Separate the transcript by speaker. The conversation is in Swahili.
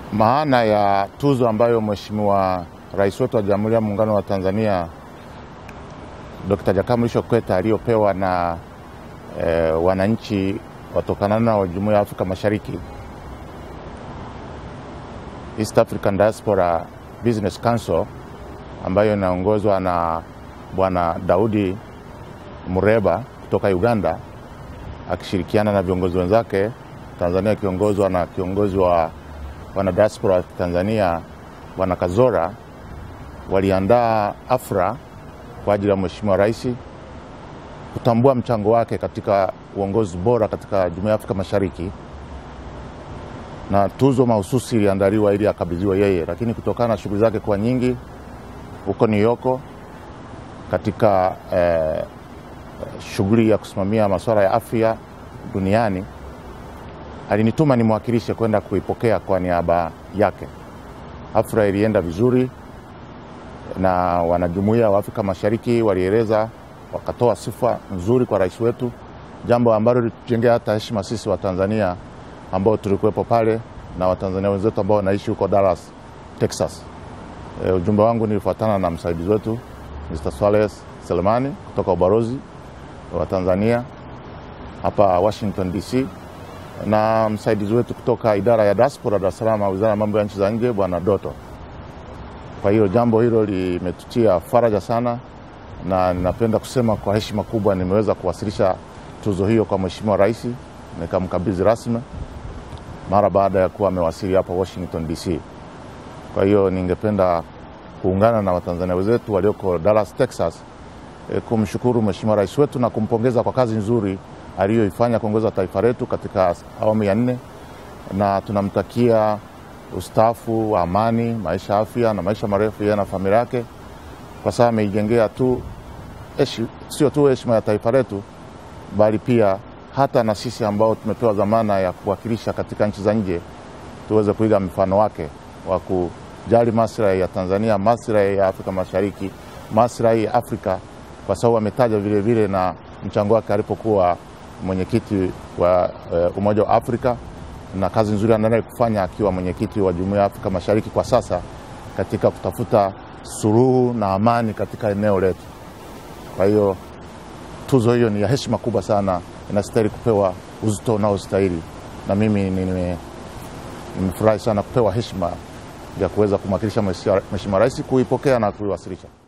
Speaker 1: Maana ya tuzo ambayo Mheshimiwa Rais wetu wa Jamhuri ya Muungano wa Tanzania Dr. Jakaya Mrisho Kikwete aliyopewa na e, wananchi watokana na Jumuiya ya Afrika Mashariki East African Diaspora Business Council ambayo inaongozwa na Bwana Daudi Mureba kutoka Uganda akishirikiana na viongozi wenzake Tanzania akiongozwa na kiongozi wa wana diaspora wa Tanzania Bwana Kazora waliandaa afra kwa ajili ya Mheshimiwa Rais kutambua mchango wake katika uongozi bora katika Jumuiya ya Afrika Mashariki, na tuzo mahususi iliandaliwa ili akabidhiwe yeye, lakini kutokana na shughuli zake kuwa nyingi huko New York katika eh, shughuli ya kusimamia masuala ya afya duniani alinituma nimwakilishe kwenda kuipokea kwa niaba yake. Afra ilienda vizuri na wanajumuiya wa Afrika Mashariki walieleza, wakatoa sifa nzuri kwa rais wetu, jambo ambalo litujengea hata heshima sisi wa Tanzania ambao tulikuwepo pale na Watanzania wenzetu ambao wanaishi huko Dallas, Texas. E, ujumbe wangu nilifuatana na msaidizi wetu Mr. Swales Selemani kutoka ubalozi wa Tanzania hapa Washington DC na msaidizi wetu kutoka idara ya diaspora Dar es Salaam, wizara ya mambo ya nchi za nje, bwana Doto. Kwa hiyo jambo hilo limetutia faraja sana, na ninapenda kusema kwa heshima kubwa nimeweza kuwasilisha tuzo hiyo kwa Mheshimiwa Rais, nikamkabidhi rasmi mara baada ya kuwa amewasili hapa Washington DC. Kwa hiyo ningependa kuungana na Watanzania wenzetu walioko Dallas, Texas e, kumshukuru Mheshimiwa Rais wetu na kumpongeza kwa kazi nzuri aliyoifanya kuongoza taifa letu katika awamu ya nne, na tunamtakia ustaafu wa amani, maisha afya na maisha marefu yeye na familia yake, kwa sababu ameijengea tu sio tu heshima ya taifa letu, bali pia hata na sisi ambao tumepewa dhamana ya kuwakilisha katika nchi za nje tuweze kuiga mfano wake wa kujali maslahi ya Tanzania, maslahi ya Afrika Mashariki, maslahi ya Afrika, kwa sababu ametaja vile vile na mchango wake alipokuwa mwenyekiti wa uh, Umoja wa Afrika na kazi nzuri anaendelea kufanya akiwa mwenyekiti wa Jumuiya ya Afrika Mashariki kwa sasa katika kutafuta suluhu na amani katika eneo letu. Kwa hiyo tuzo hiyo ni ya heshima kubwa sana, inastahili kupewa uzito unaostahili, na mimi nimefurahi sana kupewa heshima ya kuweza kumwakilisha Mheshimiwa Rais kuipokea na kuiwasilisha.